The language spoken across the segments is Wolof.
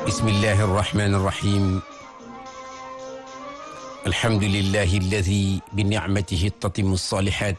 bismillahi arrahmani irrahim alhamdulillahi alladi binicmatihi tatimu alsalihat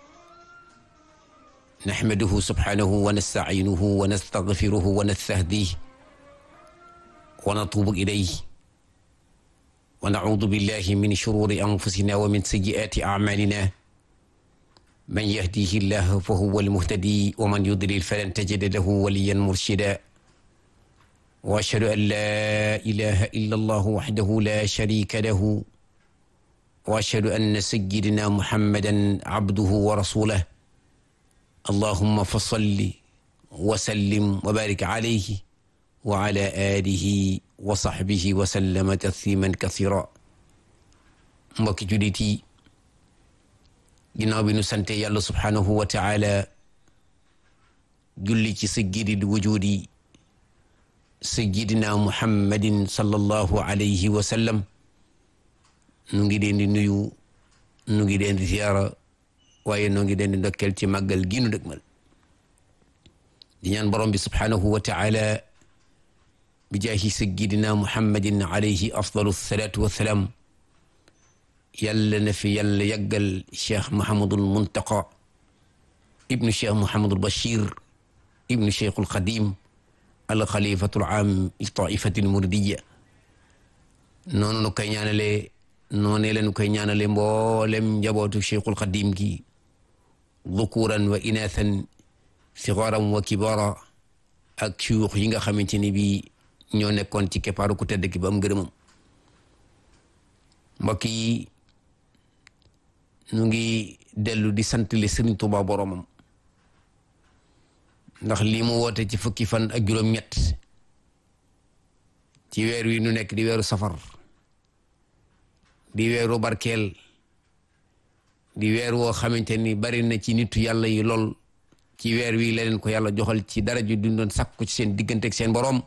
naxmaduhu subhanahu wa nastaciinuhu wa nastagfiruhu wa nastahdih wa natubu ilayh wa nacuudu billahi min shururi anfusina wa min sayyiaati acmalina man yahdihi llah fa huwa almuhtadi wa man yudlil falan tajida lahu waliyan murshida wa ashhadu an laa ilaha illa allahu waxdahu la sharika lahu wa ashhadu anna sayyidina muhammadan abduhu wa rasuluh allahumma fa salli wa sallim wa barik alayhi wa ala alihi wa sahbihi wa sallama tasliman kasira mbokki jullit yi ginnaaw bi nu sante yàlla subhanahu wa taala julli ci sayyidil wujudi sayyidina muhammadin sallallahu alayhi wa sallam nu ngi leen di nuyu nu ngi leen di ziyaara waaye noo ngi leen di ndokkeel ci màggal gi nu dëgmal di ñaan borom bi subhanahu wa taala bi jaahi sayyidina muhammadin alayhi afdalu salaatu wa salaam yàlla na fi yàlla yàggal cheikh Mouhamadul Muntaqa ibnu cheikh Mouhamadul Bachir ibnu cheikhul Xadim al xalifatul aam li taifatil muridiya noonu nu koy ñaanale noonee la nu koy ñaanale mboolem njabootu cheikhul Xadim gi dhukuran wa inathan sigaran wa kibara ak suyuux yi nga xamante ni bii ñoo nekkoon ci keppaaru ku tedd ki ba am ngërëmam mbokk yi nu ngi dellu di sant le Sëriñ Tuubaa boromam ndax lii mu woote ci fukki fan ak juróom-ñett ci weer wi nu nekk di weeru safar di weeru barkeel di weer woo xamante ni bari na ci nitu yàlla yi lool ci weer wi la leen ko yàlla joxal ci dara ju duñ doon sàkku ci seen diggante ak seen borom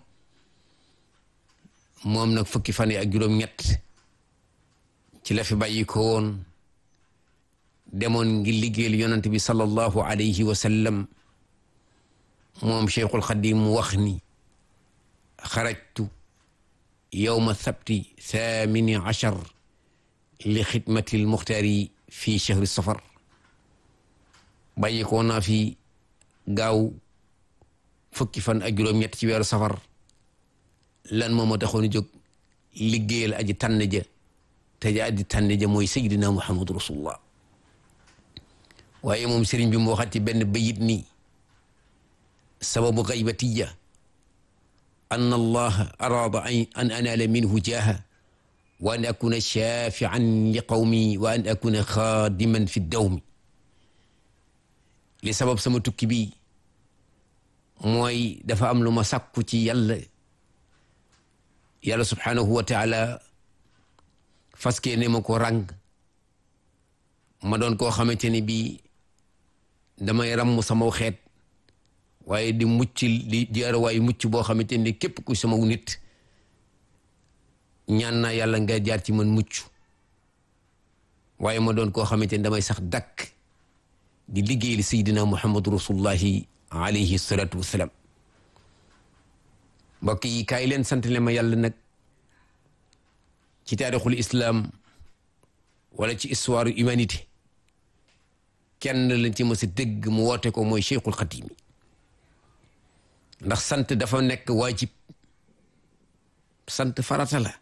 moom nag fukki fan yi ak juróom-ñett ci la fi bàyyi ko woon demoon ngir liggéeyal yonent bi sallallahu alayhi wa sallam moom cheikhul xadim mu wax ni xarajtu yowma sabti thamini achar li xidmati almuxtaari fi chahri safar bàyyi ko naa fi gaaw fukki fan ak juróom-ñett ci weeru safar lan moo ma taxoon jóg liggéeyal aji tànn ja te ja aji tànn ja mooy sayyidina muhammadu rasulullah waaye moom sëriñ bi mu waxat ci benn bayit nii sababu gaybatiya an allaha araada an anaala minhu jaaha wa an akuna shafian li qawmi wa an akuna xaadiman fi dawmi li sabab sama tukki bi mooy dafa am lu ma sàkku ci yàlla yàlla subhanahu wa taala faskee ne ma ko ràng ma doon koo xamante ni bii damay ràmm sama xeet waaye di mucc di jaarawaay mucc boo xamante ni képp ku sama nit ñaan naa yàlla nga jaar ci man mucc waaye ma doon koo xamante ni damay sax dakk di liggéey li sayyidina muhammadu rasulullahi alayhi salatu wassalam mbokk yi kaay leen sant le ma yàlla nag ci taarixul islam wala ci histoire humanité kenn lañ ci mës a dégg mu woote ko mooy cheikhul xatimi ndax sant dafa nekk waajib sant farata la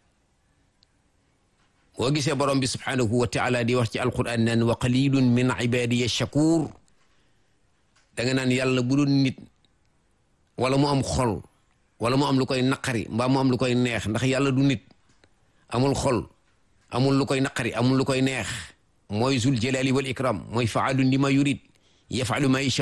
boo gisee borom bi subhanahu wa taala di wax ci alquran naan wa qalilun min ibadiya shakur da nga naan yàlla bu doon nit wala mu am xol wala mu am lu koy naqari mbaa mu am lu koy neex ndax yàlla du nit amul xol amul lu koy naqari amul lu koy neex mooy zul jalali wal ikram mooy faalun lima yurid yafalu ma yasha